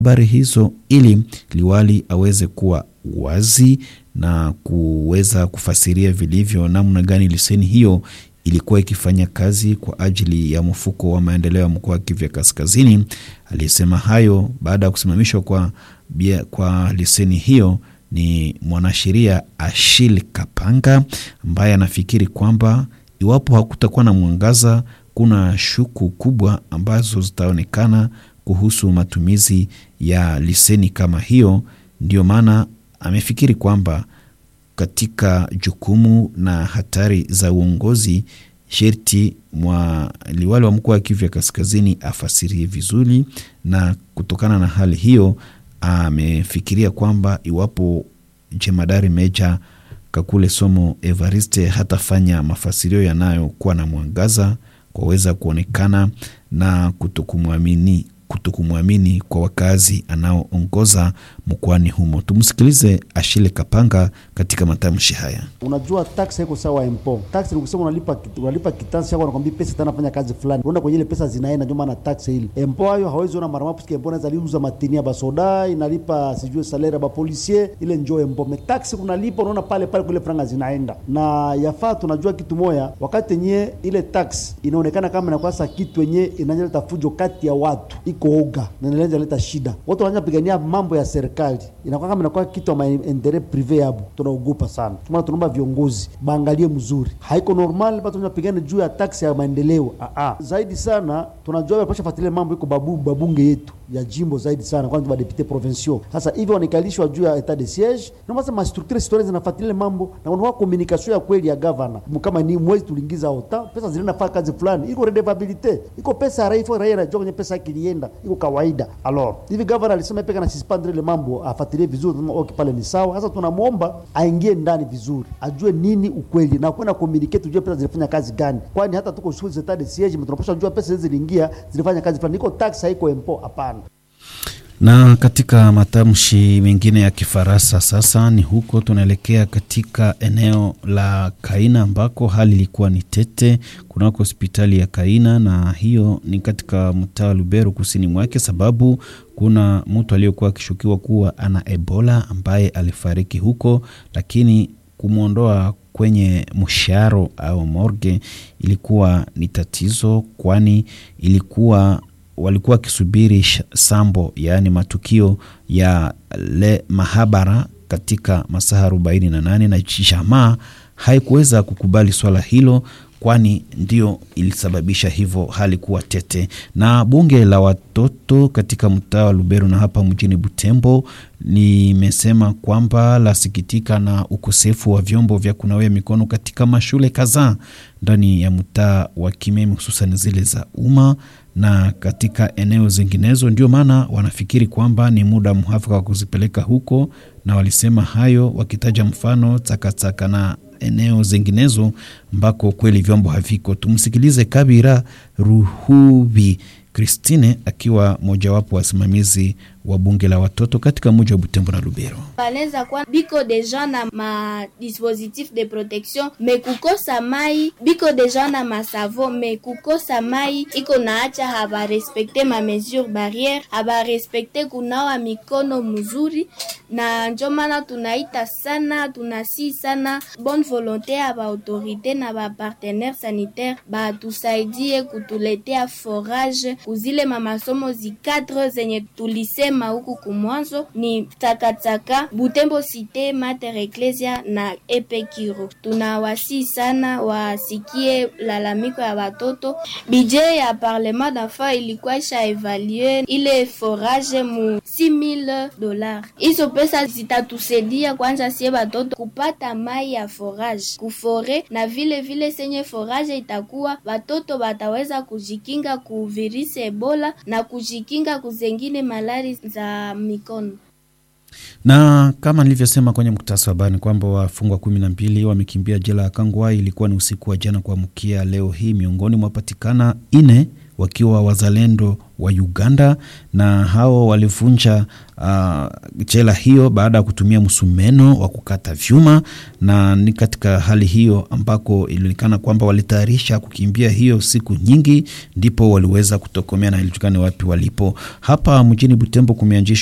habari hizo ili liwali aweze kuwa wazi na kuweza kufasiria vilivyo namna gani leseni hiyo ilikuwa ikifanya kazi kwa ajili ya mfuko wa maendeleo ya mkoa wa Kivu Kaskazini. Aliyesema hayo baada ya kusimamishwa kwa, kwa leseni hiyo ni mwanasheria Ashil Kapanga ambaye anafikiri kwamba iwapo hakutakuwa na mwangaza, kuna shuku kubwa ambazo zitaonekana kuhusu matumizi ya leseni kama hiyo. Ndio maana amefikiri kwamba katika jukumu na hatari za uongozi sherti mwa liwali wa mkoa wa Kivu ya Kaskazini afasirie vizuri, na kutokana na hali hiyo amefikiria kwamba iwapo jemadari meja Kakule Somo Evariste hatafanya mafasirio yanayokuwa na mwangaza kwaweza kuonekana na kutokumwamini kutokumwamini kwa wakazi anaoongoza mkoani humo. Tumsikilize Ashile Kapanga katika matamshi haya. Unajua, tax haiko sawa impo. Tax ni kusema unalipa unalipa kitansi yako, nakwambia pesa itanafanya kazi fulani, unaenda kwenye ile pesa zinaenda, ndio maana tax ile impo hayo hawezi ona mara mapu, impo naweza liuza matini ya basoda inalipa sijui salaire ba policier, ile njoo impo. Me tax kunalipa, unaona pale pale kule franga zinaenda na yafaa. Tunajua kitu moya, wakati yenye ile tax inaonekana kama inakuwa sa kitu yenye inaleta fujo kati ya watu oga na inaweza leta shida. Watu wanaanza pigania mambo ya serikali, inakuwa kama inakuwa kitu ama endere prive yabo, tunaogopa sana. Tuma tunaomba viongozi baangalie mzuri, haiko normal watu wanapigana juu ya taksi ya maendeleo. Aa, zaidi sana tunajua wanapasha fuatilia mambo iko babu babunge yetu ya jimbo zaidi sana kwanza ba député provinciaux. Sasa hivi wanikalishwa juu ya etat de siège, na basi ma structure citoyenne zinafuatilia mambo na wanawa communication ya kweli ya governor. Kama ni mwezi tuliingiza ota pesa zinaenda fanya kazi fulani, iko redevabilité, iko pesa raia, iko raia anajua kwenye pesa yake ilienda, iko kawaida. Alors hivi governor alisema peka na suspendre ile mambo, afuatilie vizuri, kama okay pale ni sawa. Sasa tunamuomba aingie ndani vizuri, ajue nini ukweli na kwenda communicate, tujue pesa zilifanya kazi gani, kwani hata tuko shughuli za etat de siège, tunapaswa jua pesa hizi ziliingia zilifanya kazi fulani, iko tax haiko impo, hapana na katika matamshi mengine ya Kifaransa sasa ni huko tunaelekea katika eneo la Kaina ambako hali ilikuwa ni tete kunako hospitali ya Kaina, na hiyo ni katika mtaa wa Lubero kusini mwake, sababu kuna mtu aliyekuwa akishukiwa kuwa ana Ebola ambaye alifariki huko, lakini kumwondoa kwenye msharo au morgue ilikuwa ni tatizo, kwani ilikuwa walikuwa wakisubiri sambo yaani matukio ya le mahabara katika masaa arobaini na nane na jamaa haikuweza kukubali swala hilo, kwani ndio ilisababisha hivyo hali kuwa tete. Na bunge la watoto katika mtaa wa Lubero na hapa mjini Butembo limesema kwamba lasikitika na ukosefu wa vyombo vya kunawia mikono katika mashule kadhaa ndani ya mtaa wa Kimemi, hususan zile za umma na katika eneo zinginezo. Ndio maana wanafikiri kwamba ni muda mhafaka wa kuzipeleka huko, na walisema hayo wakitaja mfano Takataka na eneo zinginezo ambako kweli vyombo haviko. Tumsikilize Kabira Ruhubi Christine akiwa mojawapo wasimamizi wa bunge la watoto katika mji wa Butembo na Lubero. Banaweza kuwa biko deja na ma dispositif de protection me kukosa mai, biko deja na masavo me kukosa mai iko naacha habarespekte ma mesure barriere, habarespekte kunawa mikono mzuri, na njo maana tunaita sana, tunasi sana bonne volonté ya ba autorité na ba partenaire sanitaire batusaidie kutuletea forage kuzile mamasomo zikadre zenye tulisema huku kumwanzo ni Takataka, Butembo Cité, Mater Ecclesia na Epekiro. Tunawasi sana wasikie lalamiko ya watoto. Budget ya parlement d'enfants ilikuwa isha evalue ile forage mu 6000 dollars. Hizo pesa zitatusaidia kwanza sie watoto kupata mai ya forage kufore, na vile vile senye forage itakuwa watoto wataweza kujikinga ku virisi Ebola na kujikinga kuzengine malari za mikono. Na kama nilivyosema kwenye mkutasa wa habari kwamba wafungwa kumi na mbili wamekimbia jela ya Kangwai. Ilikuwa ni usiku wa jana kuamkia leo hii, miongoni mwa patikana ine wakiwa wazalendo wa Uganda, na hao walivunja uh, jela hiyo baada ya kutumia msumeno wa kukata vyuma, na ni katika hali hiyo ambako ilionekana kwamba walitayarisha kukimbia hiyo siku nyingi, ndipo waliweza kutokomea na ilijulikana wapi walipo. Hapa mjini Butembo kumeanzishwa